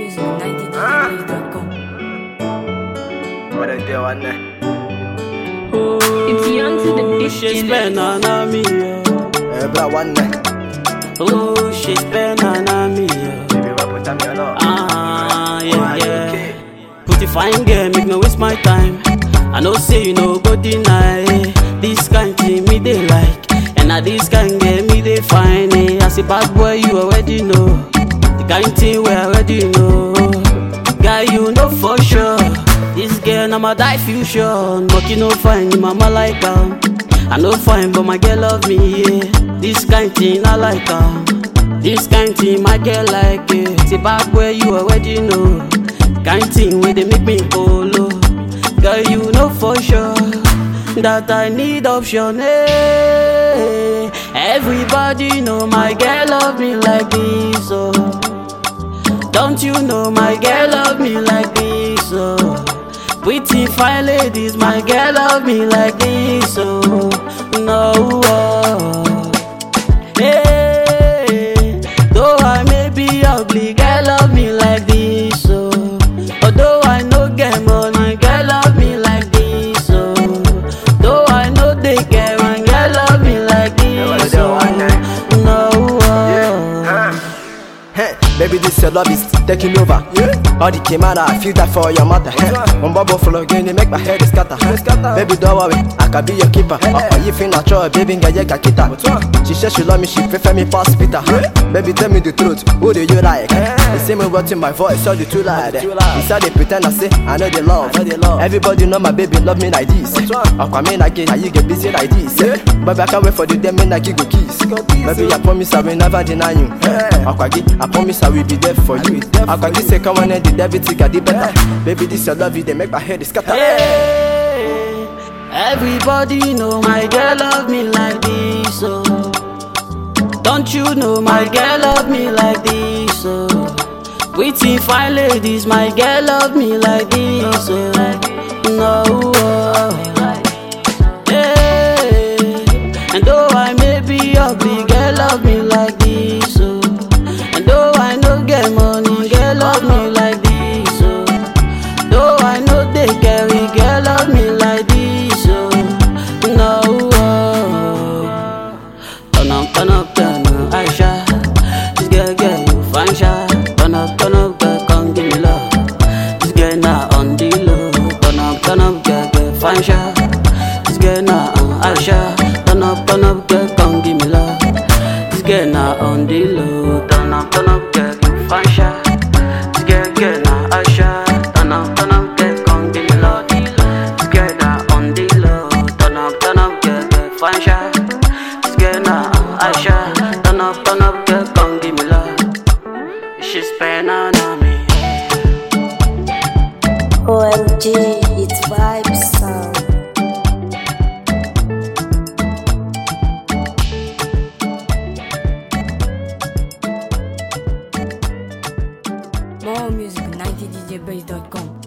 music 90djbase.com. What I do on there? It's young to the big She's been on me, yeah. Eh, blah, one there. Oh, she's been on me, yeah. Baby, what put on me alone? Ah, Why yeah, you yeah. okay? Pretty fine girl, make me waste my time. I know say you know go deny this kind thing me they like, and now this kind girl me they find it. As a bad boy, you already know the kind thing we already know. Guy, you know for sure. This girl, now my die fusion. But you know fine, your mama like her. I know fine, but my girl love me, yeah. This kind thing I like her. This kind thing my girl like it. It's a bad boy, you already know. Kind thing where they make me polo. Girl, you know for sure that I need option. Hey, everybody know my girl love me like this, oh. Don't you know my girl love me like this, oh. Pretty fine ladies, my girl love me like this, oh. No, oh. Hey, though I may be ugly, girl love me like this, oh. Although I no get money, girl love me like this, oh. Though I know they care, my girl love me like this, do oh. one night. No, oh. Huh. Hey, baby, this your love is taking over. Yeah. All the came out, I feel that for your mother. Hey. One bubble full again, they make my head scatter. Baby, don't worry, I can be your keeper. Hey. you feel natural, baby, get your kita. She said she love me, she prefer me past Peter. Baby, tell me the truth, who do you like? They say me what in my voice, all the true lie. Inside they pretend I say, I know they love. Everybody know my baby love me like this. Aqua me like it, how you get busy like this. Baby, I can't wait for the day, me like you go kiss. Baby, I promise I will never deny you. Aquagi, I promise I will be there for you. Aquagi say come on and the debit got the better. Baby, this your love, you they make my head scatter. Hey, everybody know my girl love me like this, oh. Don't you know my girl love me like this, oh. Pretty fine ladies, my girl love me like this, oh. No, oh. Hey, and though I may be ugly, girl love me like this, oh. And though I no get money, girl love me like this, oh. Though I know they carry, girl love me like this, oh. No, oh. Turn up, turn up, turn up, Aisha. This girl, girl, you fine, sha. Turn up, turn up, girl, come give me love. This girl now on the low. Turn up, turn up, girl, girl, fine, sha. This girl now on Aisha. Turn up, turn up, girl, come give me love. This girl now on the low. Turn up, turn up, girl, you fine, sha. This girl, girl now Aisha. Turn up, turn up, girl, come give me love. This girl now on the low. Turn up, turn up, girl, girl, fine, sha. This girl now on Aisha. Turn up, turn up, girl, come give me love. She's spend on me. OMG, it's vibes sound. More music 90djbase.com.